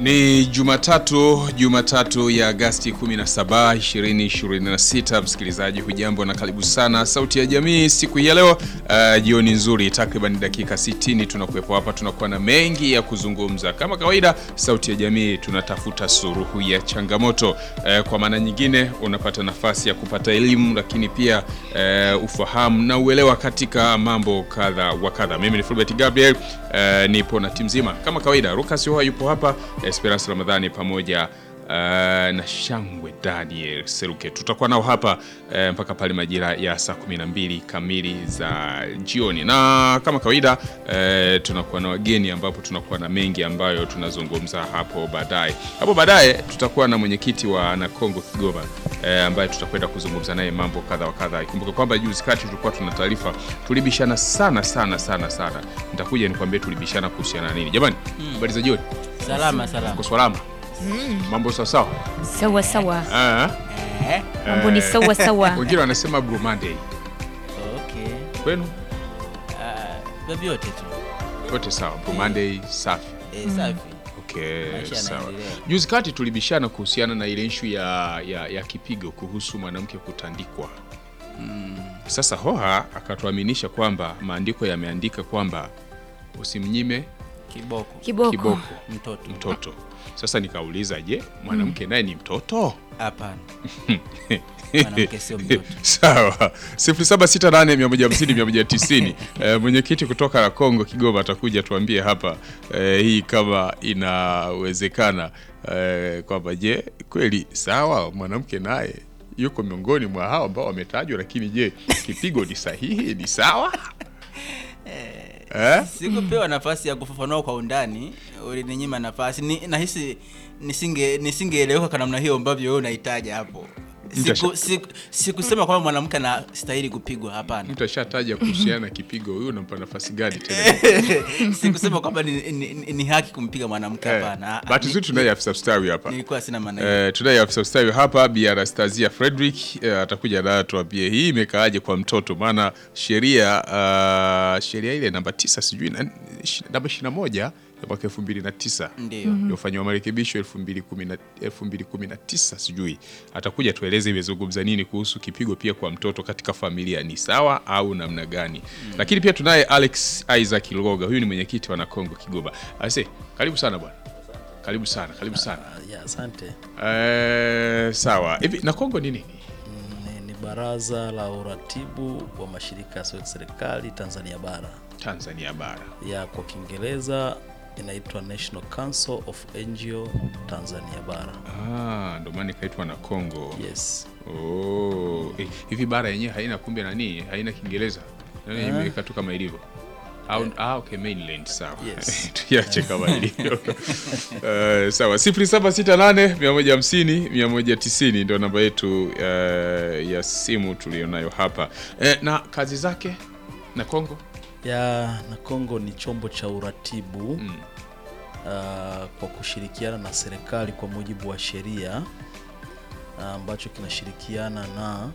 Ni Jumatatu, Jumatatu ya Agasti 17, 2026. Msikilizaji hujambo na karibu sana Sauti ya Jamii siku hii ya leo. Uh, jioni nzuri, takriban dakika 60 tunakuwepo hapa, tunakuwa na mengi ya kuzungumza. Kama kawaida, Sauti ya Jamii tunatafuta suluhu ya changamoto. Uh, kwa maana nyingine unapata nafasi ya kupata elimu, lakini pia uh, ufahamu na uelewa katika mambo kadha wa kadha. Mimi ni Fulbert Gabriel, uh, nipo na timu nzima kama kawaida. Lucas Hoa yupo hapa Esperance Ramadhani pamoja uh, na Shangwe Daniel Seruke tutakuwa nao hapa uh, mpaka pale majira ya saa 12 kamili za jioni, na kama kawaida uh, tunakuwa na wageni ambapo tunakuwa na mengi ambayo tunazungumza hapo baadaye. Hapo baadaye tutakuwa na mwenyekiti wa Nakongo Kigoma uh, ambaye tutakwenda kuzungumza naye mambo kadha wa kadha. Ikumbuke kwamba juzi kati tulikuwa tuna taarifa, tulibishana sana sana sana sana. Nitakuja nikwambie tulibishana kuhusiana na nini. Jamani, habari za jioni. Salama salama. Uko salama? Mambo sawa sawa? Sawa sawa, Ah, Eh, mambo ni sawa sawa. wengine wanasema Blue Monday. okay. Kwenu Ah, vyovyote tu. yote sawa? Blue Monday safi. Eh, safi. Okay, Maisha sawa. yanaendelea. Juzi kati tulibishana kuhusiana na ile issue ya, ya, ya kipigo kuhusu mwanamke kutandikwa. Sasa Hoha akatuaminisha kwamba maandiko yameandika kwamba usimnyime Kiboko. Kiboko. kiboko Mtoto. mtoto. Sasa nikauliza, je, mwanamke naye ni mtoto? Hapana. Mwanamke sio mtoto. Sawa, 0768150190. Eh, mwenyekiti kutoka la Kongo Kigoma atakuja tuambie hapa eh, hii kama inawezekana eh, kwamba je, kweli sawa mwanamke naye yuko miongoni mwa hao ambao wametajwa, lakini je, kipigo ni sahihi, ni sawa eh? Sikupewa nafasi ya kufafanua kwa undani, ulininyima nafasi. Ni, nahisi nisinge nisingeeleweka kwa namna hiyo ambavyo wewe unahitaji hapo. Siku, siku, sikusema kwamba mwanamke anastahili kupigwa, hapana. Mtu ashataja kuhusiana na kipigo, huyu unampa nafasi gani tena? Sikusema kwamba ni, ni, ni, ni haki kumpiga mwanamke, Eh, hapana. bahati Ni- nzuri tunaye afisa ustawi hapa Nilikuwa sina maana hiyo. Eh, tunaye afisa ustawi hapa Bi Anastasia Frederick eh, atakuja nayo tuambie hii imekaaje kwa mtoto, maana sheria ah, sheria ile namba tisa sijui na- ishi- namba ishirini na moja ya mwaka elfu mbili na tisa Ndio. iliyofanyiwa marekebisho elfu mbili kumi na- elfu mbili kumi na tisa sijui atakuja tueleze imezungumza nini kuhusu kipigo pia kwa mtoto katika familia ni sawa au namna gani lakini pia tunaye Alex Isaac Loga huyu ni mwenyekiti wa Nakongo Kigoma ase karibu sana bwana karibu sana karibu sana Ya, asante. Eh, sawa hivi Nakongo ni nini Ni, ni baraza la uratibu wa mashirika yasiyo ya serikali Tanzania bara. Tanzania bara Ya kwa Kiingereza inaitwa National Council of NGO Tanzania bara. ah, ndo maana ikaitwa Nakongo Yes. oh. eh, hivi bara yenyewe haina kumbe nani haina Kiingereza nani imeweka tu kama ilivyo au ah, okay, mainland sawa Yes. tuiache kama ilivyo Eh, sawa 0768 150 190 ndio namba yetu eh, ya simu tulionayo hapa eh, na kazi zake na Kongo Ya na Kongo ni chombo cha uratibu Mm. ah, kwa kushirikiana na serikali kwa mujibu wa sheria ah, ambacho kinashirikiana na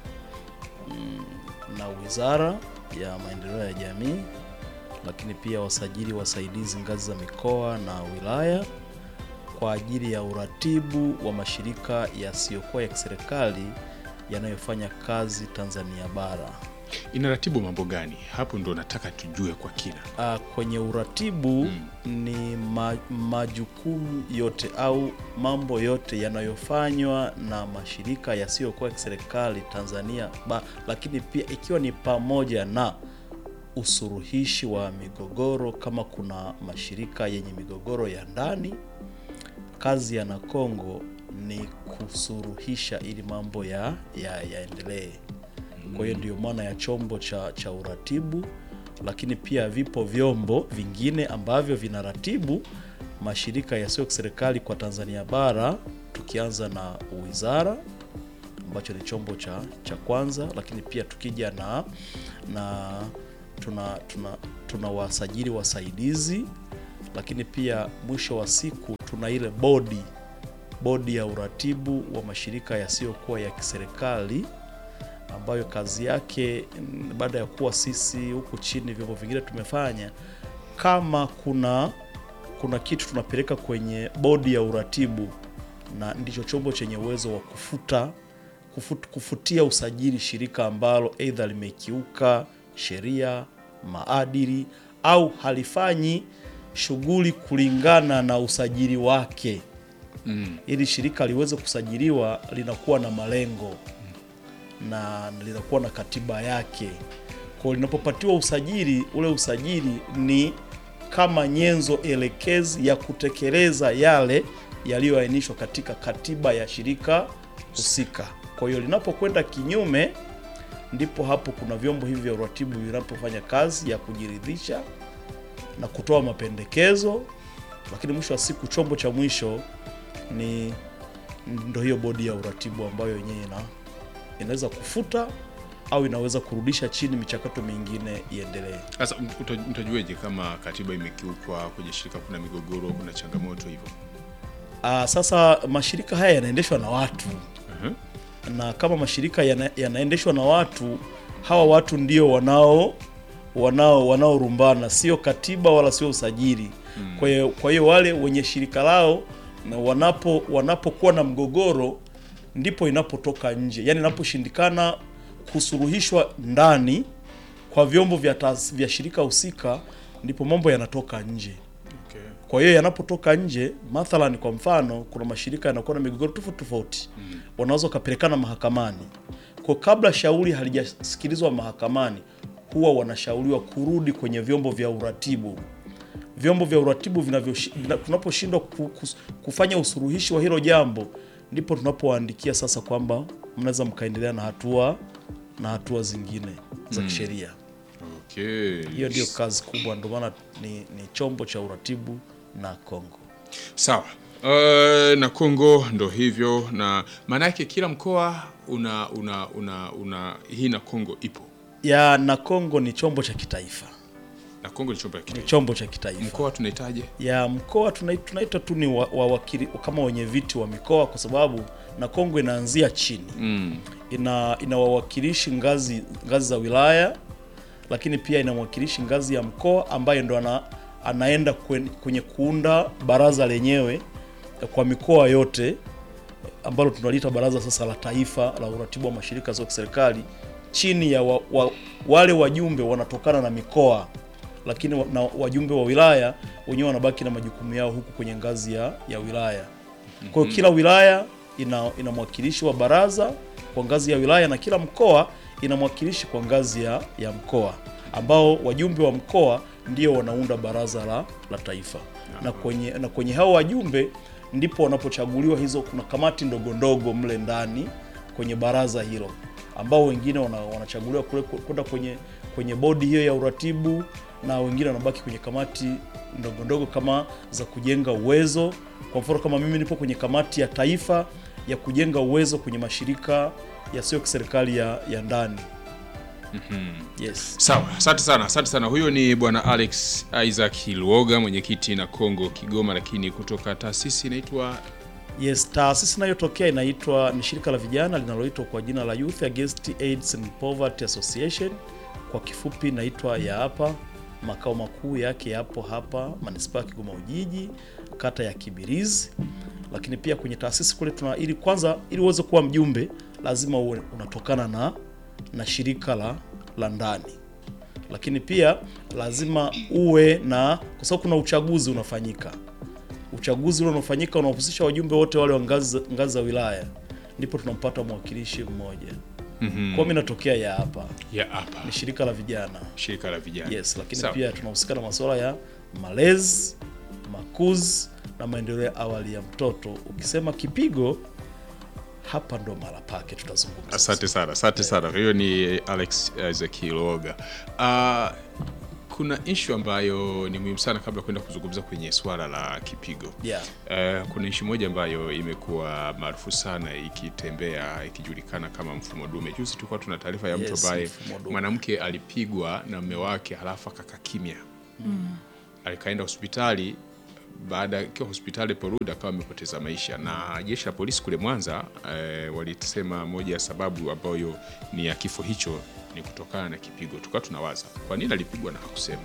mm, na Wizara ya Maendeleo ya Jamii, lakini pia wasajili wasaidizi ngazi za mikoa na wilaya kwa ajili ya uratibu wa mashirika yasiyokuwa ya kiserikali yanayofanya kazi Tanzania bara. inaratibu mambo gani hapo ndo nataka tujue kwa kina Ah, kwenye uratibu ni ma, majukumu yote au mambo yote yanayofanywa na mashirika yasiyokuwa ya kiserikali Tanzania ba, lakini pia ikiwa ni pamoja na usuluhishi wa migogoro kama kuna mashirika yenye migogoro ya ndani. Kazi ya Nakongo ni kusuruhisha ili mambo ya ya- yaendelee. Kwa hiyo ndio maana ya chombo cha, cha uratibu, lakini pia vipo vyombo vingine ambavyo vinaratibu mashirika yasiyo kiserikali kwa Tanzania bara, tukianza na wizara ambacho ni chombo cha, cha kwanza, lakini pia tukija na na tuna tuna, tuna wasajili wasaidizi, lakini pia mwisho wa siku tuna ile bodi bodi ya uratibu wa mashirika yasiyokuwa ya kiserikali ambayo kazi yake mm, baada ya kuwa sisi huku chini vyombo vingine tumefanya, kama kuna kuna kitu tunapeleka kwenye bodi ya uratibu, na ndicho chombo chenye uwezo wa kufuta kufut, kufutia usajili shirika ambalo aidha limekiuka sheria, maadili au halifanyi shughuli kulingana na usajili wake. Ili shirika liweze kusajiliwa linakuwa na malengo na linakuwa na katiba yake. Kwa linapopatiwa usajili, ule usajili ni kama nyenzo elekezi ya kutekeleza yale yaliyoainishwa katika katiba ya shirika husika. Kwa hiyo linapokwenda kinyume, ndipo hapo kuna vyombo hivi vya uratibu vinapofanya kazi ya kujiridhisha na kutoa mapendekezo, lakini mwisho wa siku chombo cha mwisho ni ndo hiyo bodi ya uratibu ambayo yenyewe ina inaweza kufuta au inaweza kurudisha chini, michakato mingine iendelee. Sasa uta- mtajueje kama katiba imekiukwa kwenye shirika, kuna migogoro, kuna changamoto hivyo? Aa, sasa mashirika haya yanaendeshwa na watu Mhm. na kama mashirika yana, yanaendeshwa na watu, hawa watu ndio wanao wanao wanaorumbana, sio katiba wala sio usajili. Kwa hiyo kwa hiyo wale wenye shirika lao na wanapo wanapokuwa na mgogoro, ndipo inapotoka nje, yaani inaposhindikana kusuluhishwa ndani kwa vyombo vya, taas- vya shirika husika, ndipo mambo yanatoka nje. Okay. Kwa hiyo yanapotoka nje, mathalan, kwa mfano, kuna mashirika yanakuwa na migogoro tofauti tofauti, wanaweza wakapelekana mahakamani. Kwa kabla shauri halijasikilizwa mahakamani, huwa wanashauriwa kurudi kwenye vyombo vya uratibu. Vyombo vya uratibu vinavyo vina- tunaposhindwa ku- kus- kufanya usuluhishi wa hilo jambo, ndipo tunapowaandikia sasa kwamba mnaweza mkaendelea na hatua na hatua zingine za kisheria. Okay. Hiyo ndio kazi kubwa, ndio maana ni, ni chombo cha uratibu na Kongo. Sawa. Uh, na Kongo ndo hivyo, na maana yake kila mkoa una una una, una hii na Kongo ipo ya na Kongo ni chombo cha kitaifa, na Kongo ni chombo ya ni kitaifa. chombo cha kitaifa. Mkoa tunahitaje? ya mkoa tunai- tunaita tu ni wa- wawakili kama wenye viti wa mikoa, kwa sababu na Kongo inaanzia chini Mm. ina ina wawakilishi ngazi ngazi za wilaya, lakini pia ina mwakilishi ngazi ya mkoa ambaye ndo ana, anaenda kwen- kwenye kuunda baraza lenyewe kwa mikoa yote ambalo tunaliita baraza sasa la taifa la uratibu wa mashirika ya kiserikali chini ya wa, wa, wale wajumbe wanatokana na mikoa, lakini wa, na wajumbe wa wilaya wenyewe wanabaki na majukumu yao huku kwenye ngazi ya, ya wilaya. Kwa hiyo kila wilaya ina, ina mwakilishi wa baraza kwa ngazi ya wilaya na kila mkoa ina mwakilishi kwa ngazi ya, ya mkoa ambao wajumbe wa mkoa ndio wanaunda baraza la, la taifa na kwenye, na kwenye hao wajumbe ndipo wanapochaguliwa hizo, kuna kamati ndogo ndogo mle ndani kwenye baraza hilo ambao wengine wana, wanachaguliwa kule kwenda kwenye kwenye bodi hiyo ya uratibu na wengine wanabaki kwenye kamati ndogo ndogo kama za kujenga uwezo. Kwa mfano kama mimi nipo kwenye kamati ya taifa ya kujenga uwezo kwenye mashirika yasiyo kiserikali ya, ya ndani. Yes. Sawa, asante sana, asante sana. Huyo ni bwana Alex Isaac Luoga, mwenyekiti na Kongo Kigoma, lakini kutoka taasisi inaitwa Yes, taasisi inayotokea inaitwa ni shirika la vijana linaloitwa kwa jina la Youth Against AIDS and Poverty Association, kwa kifupi inaitwa ya hapa. Makao makuu yake yapo hapa manispaa ya Kigoma Ujiji, kata ya Kibirizi. Lakini pia kwenye taasisi kule tuna ili kwanza, ili uweze kuwa mjumbe lazima uwe unatokana na na shirika la la ndani, lakini pia lazima uwe na, kwa sababu kuna uchaguzi unafanyika uchaguzi ule unaofanyika unahusisha wajumbe wote wale wa ngazi ngazi za wilaya, ndipo tunampata mwakilishi mmoja. Mhm. Kwa mimi natokea ya hapa, ya hapa ni shirika la vijana shirika la vijana. yes, lakini Sawa. pia tunahusika na masuala ya malezi, makuzi na maendeleo ya awali ya mtoto. Ukisema kipigo, hapa ndo mara pake tutazungumza. Asante sana, asante sana. Hiyo ni Alex Isaac Luoga. Uh, kuna ishu ambayo ni muhimu sana kabla ya kwenda kuzungumza kwenye swala la kipigo. Yeah. Eh, kuna nchi moja ambayo imekuwa maarufu sana ikitembea ikijulikana kama mfumo dume. Juzi tulikuwa tuna taarifa ya mtu Yes, ambaye mfumo dume. mwanamke alipigwa na mume wake halafu akakaa kimya alikaenda hospitali baada ya akiwa hospitali porudi akawa amepoteza maisha, na jeshi la polisi kule Mwanza eh, walisema moja ya sababu ambayo ni ya kifo hicho ni kutokana na kipigo. Tukawa tunawaza kwa nini alipigwa na hakusema.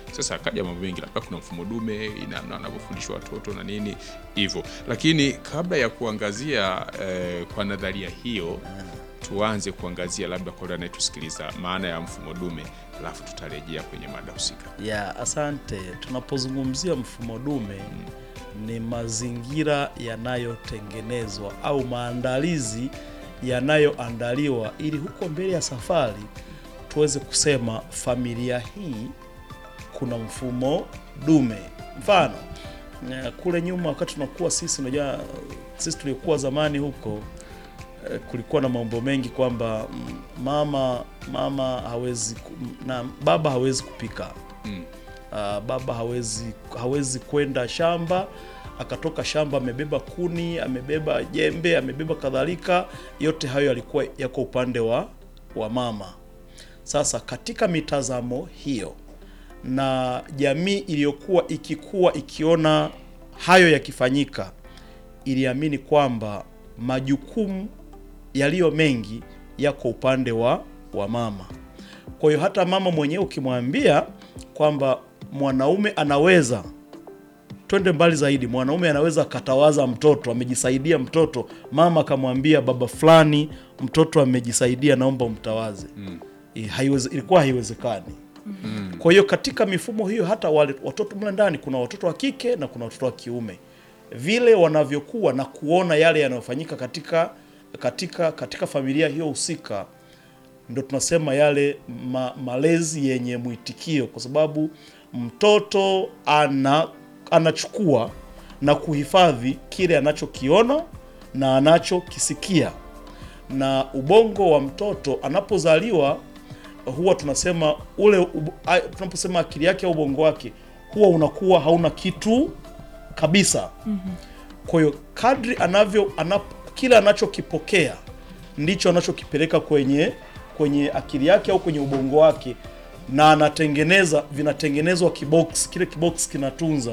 Sasa akaja mambo mengi, labda kuna mfumo dume namna anavyofundishwa watoto na nini hivyo, lakini kabla ya kuangazia eh, kwa nadharia hiyo tuanze kuangazia labda kwa yule anayetusikiliza maana ya mfumo dume, alafu tutarejea kwenye mada husika. ya asante. Tunapozungumzia mfumo dume ni mazingira yanayotengenezwa au maandalizi yanayoandaliwa ili huko mbele ya safari tuweze kusema familia hii kuna mfumo dume. Mfano eh, kule nyuma wakati tunakuwa sisi, unajua sisi tuliokuwa zamani huko eh, kulikuwa na mambo mengi kwamba mm, mama mama hawezi ku- na baba hawezi kupika Mm. Ah, baba hawezi hawezi kwenda shamba akatoka shamba amebeba kuni amebeba jembe amebeba kadhalika yote hayo yalikuwa yako upande wa wa mama sasa katika mitazamo hiyo na jamii iliyokuwa ikikuwa ikiona hayo yakifanyika iliamini kwamba majukumu yaliyo mengi yako upande wa wa mama kwa hiyo hata mama mwenyewe ukimwambia kwamba mwanaume anaweza, twende mbali zaidi, mwanaume anaweza akatawaza mtoto, amejisaidia mtoto, mama akamwambia baba fulani, mtoto amejisaidia, naomba umtawaze. Mm. Haiweze, ilikuwa haiwezekani. Mm. Kwa hiyo katika mifumo hiyo hata wale watoto mle ndani kuna watoto wa kike na kuna watoto wa kiume, vile wanavyokuwa na kuona yale yanayofanyika katika katika katika familia hiyo husika ndo tunasema yale ma, malezi yenye mwitikio, kwa sababu mtoto ana anachukua na kuhifadhi kile anachokiona na anachokisikia, na ubongo wa mtoto anapozaliwa huwa tunasema ule ubo- a- tunaposema akili yake au ubongo wake huwa unakuwa hauna kitu kabisa. Kwa hiyo kadri anavyo anap, kile anachokipokea ndicho anachokipeleka kwenye kwenye akili yake au kwenye ubongo wake, na anatengeneza, vinatengenezwa kibox, kile kibox kinatunza.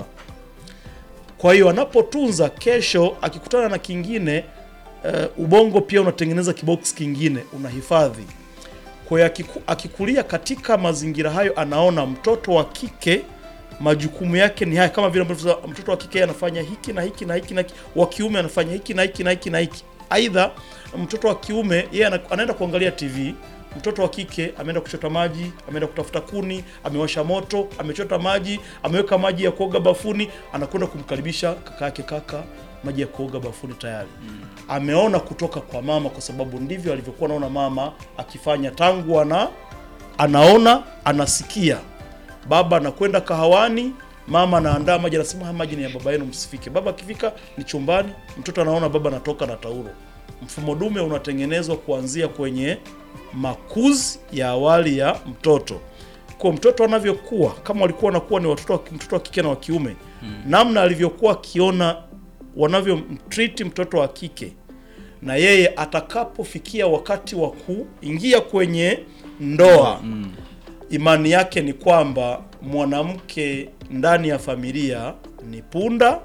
Kwa hiyo anapotunza, kesho akikutana na kingine uh, ubongo pia unatengeneza kibox kingine, unahifadhi. Kwa hiyo akiku, akikulia katika mazingira hayo, anaona mtoto wa kike majukumu yake ni haya, kama vile ambavyo tunasema, mtoto wa kike anafanya hiki na hiki na hiki na hiki, wa kiume anafanya hiki na hiki na hiki na hiki. Aidha, mtoto wa kiume yeye ana- anaenda kuangalia TV, mtoto wa kike ameenda kuchota maji, ameenda kutafuta kuni, amewasha moto, amechota maji, ameweka maji ya kuoga bafuni, anakwenda kumkaribisha kaka yake, kaka, maji ya kuoga bafuni tayari. Ameona kutoka kwa mama, kwa sababu ndivyo alivyokuwa anaona mama akifanya tangu ana anaona anasikia baba anakwenda kahawani, mama anaandaa maji, anasema haya maji ni ya baba yenu, msifike. Baba akifika ni chumbani, mtoto anaona baba anatoka na taulo. Mfumo dume unatengenezwa kuanzia kwenye makuzi ya awali ya mtoto. Kwa mtoto anavyokuwa, kama walikuwa wanakuwa ni watoto wa, mtoto wa kike na wa kiume, namna alivyokuwa akiona wanavyomtriti mtoto wa kike na yeye atakapofikia wakati wa kuingia kwenye ndoa imani yake ni kwamba mwanamke ndani ya familia ni punda,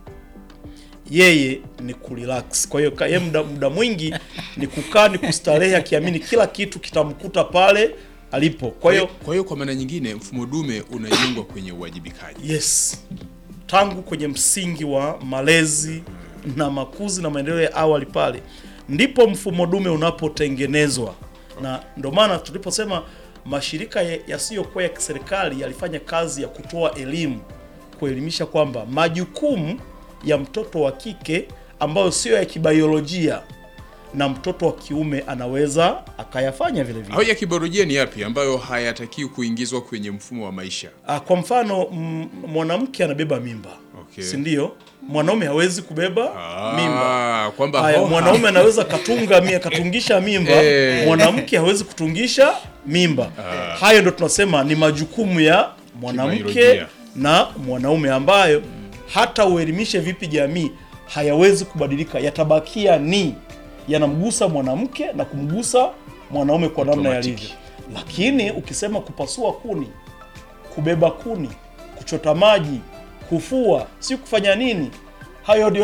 yeye ni kurelax. Kwa hiyo ka- yeye muda, muda mwingi ni kukaa ni kustarehe, akiamini kila kitu kitamkuta pale alipo. Kwa hiyo kwa hiyo kwa maana nyingine mfumo dume unajengwa kwenye uwajibikaji. yes, tangu kwenye msingi wa malezi na makuzi na maendeleo ya awali pale ndipo mfumo dume unapotengenezwa, na ndio maana tuliposema mashirika ya- yasiyokuwa ya kiserikali yalifanya kazi ya kutoa elimu, kuelimisha kwamba majukumu ya mtoto wa kike ambayo sio ya kibiolojia na mtoto wa kiume anaweza akayafanya vile vile. Au ya kibiolojia ni yapi ambayo hayatakiwi kuingizwa kwenye mfumo wa maisha? Ah, kwa mfano m- mwanamke anabeba mimba Okay. si ndio? Mwanaume hawezi kubeba mimba. Ah, kwamba Haya, ho- mwanaume anaweza katunga mia katungisha mimba, Eh. mwanamke hawezi kutungisha mimba. Hayo ndo tunasema ni majukumu ya mwanamke Kibiolojia. na mwanaume ambayo hata uelimishe vipi jamii hayawezi kubadilika, yatabakia ni yanamgusa mwanamke na kumgusa mwanaume kwa namna Automatic. yalivyo. Lakini ukisema kupasua kuni, kubeba kuni, kuchota maji, kufua, si kufanya nini, hayo ndio